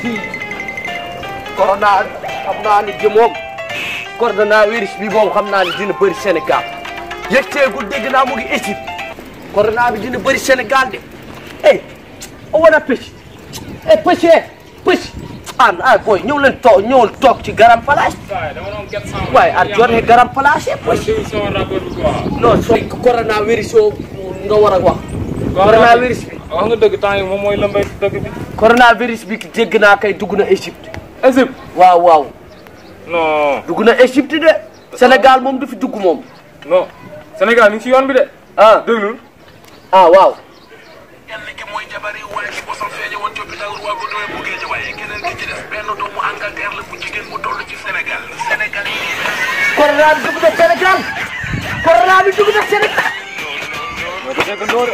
corona xam naa ni ji moom coronavirus bi moom xam naa ni dina bëri Sénégal yëgteegul dégg naa mu ngi Égypte corona bi dina bëri Sénégal de eh o wana pëcc eh pëcc eh pëcc an ah boy ñëw leen toog ñëwul toog ci garam place waaye ar jotee garam place eh pëcc non soo coronavirus yoo nga war a wax coronavirus bi wax nga dëgg temps yi moom mooy lëmbay dëgg bi. coronavirus bi dégg naa kay dugg na Égypte Égypte. waaw waaw non dugg na Égypte de Sénégal moom du fi dugg moom non Sénégal mi ngi ci yoon bi de. ah déglul. ah waaw kenn ki mooy jabari waaye ki bosam feeñe woon ci hôpital Roi Baudouin bu Guédiawaye keneen ki ci des benn doomu Angleterre la bu jigéen bu toll ci Sénégal Sénégal yi corona bi dugg na Sénégal corona bi dugg na Sénégal mais du dégg ndóor.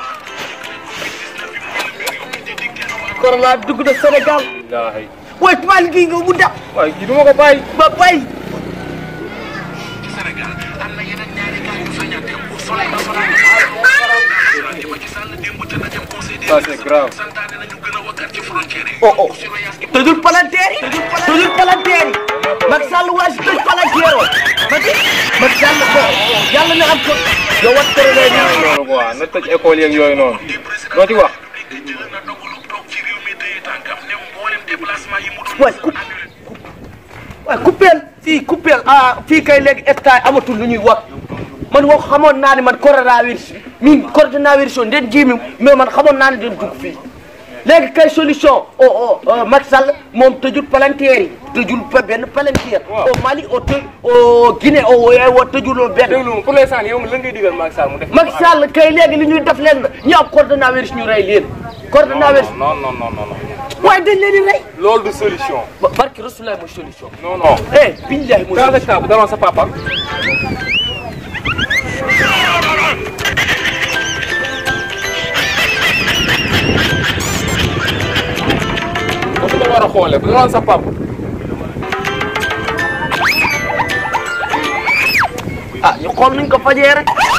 corona bi dugg na Sénégal wallaahi. waaye tubaab gi nga mu dab waaye kii du ma ko bàyyi. ba bay ci Sénégal am na yeneen ñaari cas yu feeñal démb soleil national di Macky Sall démb ca na dem conseil des Ça, c'est grave. santaane nañu gën a wakkat ci frontière yi oh oh surveillance gi tëjul palanteer yi tëjul palanteer yi Macky Sall waa si tëj palanteer oo Macky Macky Sall ko yàlla na am ko yow wat corona bi loolu quoi na tëj école yeeg yooyu noonu. doo ci wax. jël na dogalu toog ci réew mi téye tànkam ne mboolem déplacement yi mu doon waay ku waaye coupeel fii coupeel ah fii kay léegi état amatul lu ñuy wax man wax xamoon naa ne man coronavirus mi coronavirus on den jiimi mais man xamoon naa ne den dugg fii léegi kay solution o o Macky Sall moom tëjul palanteer yi tëjul pa benn palanteer Waaw. au Mali o tëj au Guinée o wo tëjuloo benn déglu ma pour l'instant yow lan ngay digal Macky Sall mu def. Macky Sall kay léegi li ñuy def leen na ñu am coronavirus ñu rey leen coronavirus non non non non non. waaye dañ leen di rey loolu du solution. ba barki Rasulullah mooy solution non non. eh billahi mooy Dans ce cas bu daloon sa papa. foofu la war a xoolee bu daloon sa papa. ah ñu xool nuñ ko fajee rek